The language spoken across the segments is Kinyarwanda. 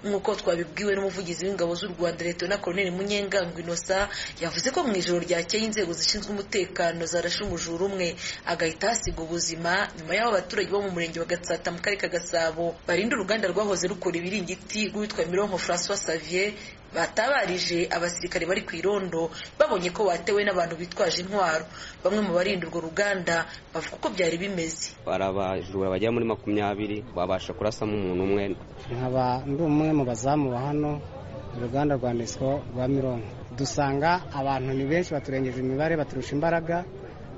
nk'uko twabibwiwe n'umuvugizi w'ingabo z'u rwanda leta na koroneli munyengango inosa yavuze ko mu ijoro ryakeye inzego zishinzwe umutekano zarashe umujura umwe agahita hasiga ubuzima nyuma y'aho abaturage bo mu murenge wa gatsata mu karere ka gasabo barinda uruganda rwahoze rukora ibiringiti rwitwa mironko francois savier batabarije abasirikare bari ku irondo babonye ko watewe n'abantu bitwaje intwaro bamwe mu barinda urwo ruganda bavuga ko byari bimeze hari abajura bagera muri makumyabiri babasha kurasamo umuntu umwe nkaba ndi umwe mu bazamu ba hano uruganda rwa nesco rwa mironko dusanga abantu ni benshi baturengeje imibare baturusha imbaraga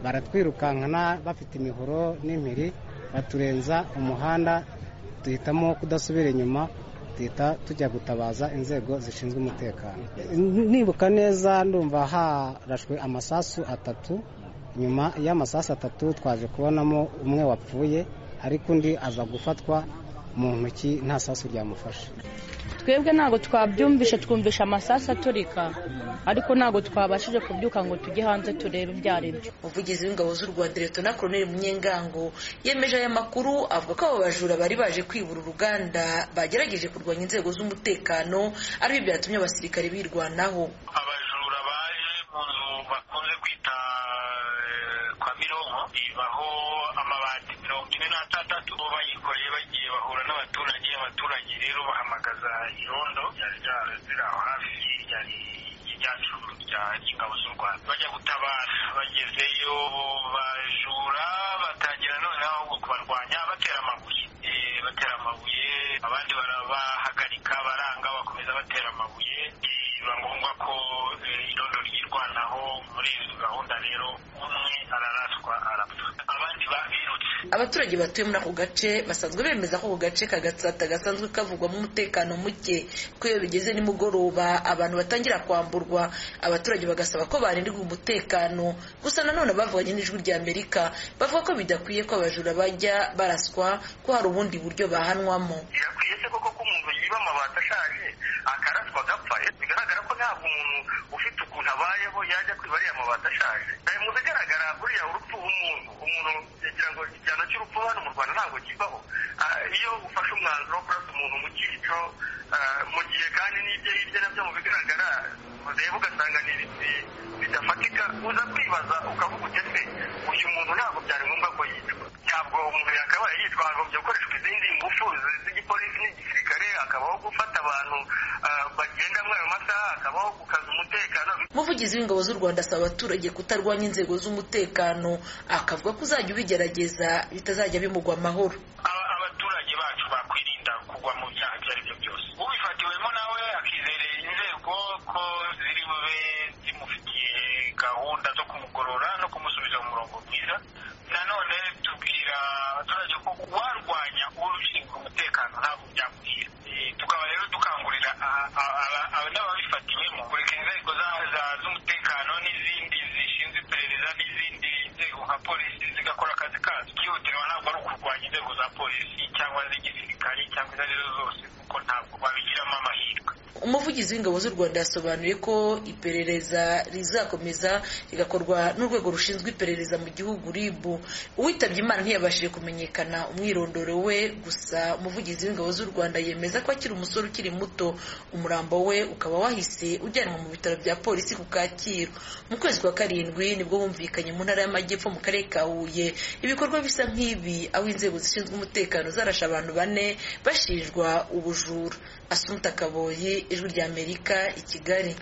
baratwirukankana bafite imihoro n'impiri baturenza umuhanda duhitamo kudasubira inyuma tuhita tujya gutabaza inzego zishinzwe umutekano nibuka neza ndumva harashwe amasasu atatu nyuma y'amasasu atatu twaje kubonamo umwe wapfuye ariko undi aza gufatwa mu ntoki nta sasu ryamufashe twebwe ntabwo twabyumvishe twumvisha amasasu aturika ariko ntabwo twabashije kubyuka ngo tujye hanze turebe ibyo ari byo umuvugizi w'ingabo z'u rwanda leta na koroneli munyengango yemeje aya makuru avuga ko abo bajura bari baje kwibura uruganda bagerageje kurwanya inzego z'umutekano aribyo byatumye abasirikare birwanaho abajura baje mu nzu bakunze kwita kwa mironko ibaho amabati mirongo ine n'atandatu bayikoreye bagiye bahura n'abaturage abaturage rero bahamagaza irondo ryari ryari aho hafi ryari ryacu rya ingabo z'u rwanda bajya gutabara bagezeyo bajura batangira noneho ahubwo kubarwanya batera amabuye batera amabuye abandi barabahagarika baranga bakomeza batera amabuye biba ngombwa ko irondo ryirwanaho muri izo gahunda rero umwe araraswa arapfa abandi babirutse abaturage batuye muri ako gace basanzwe bemeza ko ako gace kagatsata gasanzwe kavugwamo umutekano muke ko iyo bigeze nimugoroba abantu batangira kwamburwa abaturage bagasaba ko barindirwa umutekano gusa nanone bavuganye n'ijwi rya amerika bavuga ko bidakwiye ko abajura bajya baraswa ko hari ubundi buryo bahanwamo birakwiye se koko ko umuntu yiba amabati ashaje akaraswa agapfa bigaragara ko ntabwo umuntu ufite ukuntu abayeho yajya kwiba ariya mabati ashaje mu bigaragara buriya urupfu umuntu umuntu yagira ngo igihano cy'urupfu hano mu rwanda ntabwo kibaho iyo ufashe umwanzuro wo kurasa umuntu mu cyico mu gihe kandi n'ibyo hirya nabyo mu bigaragara ureba ugasanga ni ibiti bidafatika uza kwibaza ukavuga ugeze uyu muntu ntabwo byari ngombwa ko yicwa ntabwo umuntu yakabaye yitwa hakagombye gukoreshwa izindi ngufu z'igipolisi n'igisirikare hakabaho gufata abantu bagenda muri ayo masaha hakabaho gukaza umutekano umuvugizi w'ingabo z'u rwanda asaba abaturage kutarwanya inzego z'umutekano akavuga ko uzajya ubigerageza bitazajya bimugwa amahoro abaturage bacu bakwirinda kugwa mu byaha ibyo ari byo byose ubifatiwemo nawe akizerera inzego ko ziri bube zimufitiye gahunda zo kumugorora no kumusubiza mu murongo mwiza nanone tubwira abaturage ko warwanya uwo ushinzwe umutekano ntabwo byamuhira tukaba rero dukangurira n'ababifatiwemo kureka inzego z'umutekano n'izindi zishinzwe iperereza n'izindi nzego nka polisi zigakora akazi kazo byihutirwa ntabwo ari ukurwanya inzego za polisi cyangwa z'igisirikare cyangwa izo ari zo zose kuko ntabwo babigiramo amahirwe umuvugizi w'ingabo z'u rwanda yasobanuye ko iperereza rizakomeza rigakorwa n'urwego rushinzwe iperereza mu gihugu rib uwitabye imana ntiyabashije kumenyekana umwirondoro we gusa umuvugizi w'ingabo z'u rwanda yemeza ko akiri umusore ukiri muto umurambo we ukaba wahise ujyanwa mu bitaro bya polisi ku kacyiru mu kwezi kwa karindwi nibwo bumvikanye mu ntara y'amajyepfo mu karere ka huye ibikorwa bisa nk'ibi aho inzego zishinzwe umutekano zarashe abantu bane bashinjwa ubujura asunika kaboyi ijwi ry'amerika i kigali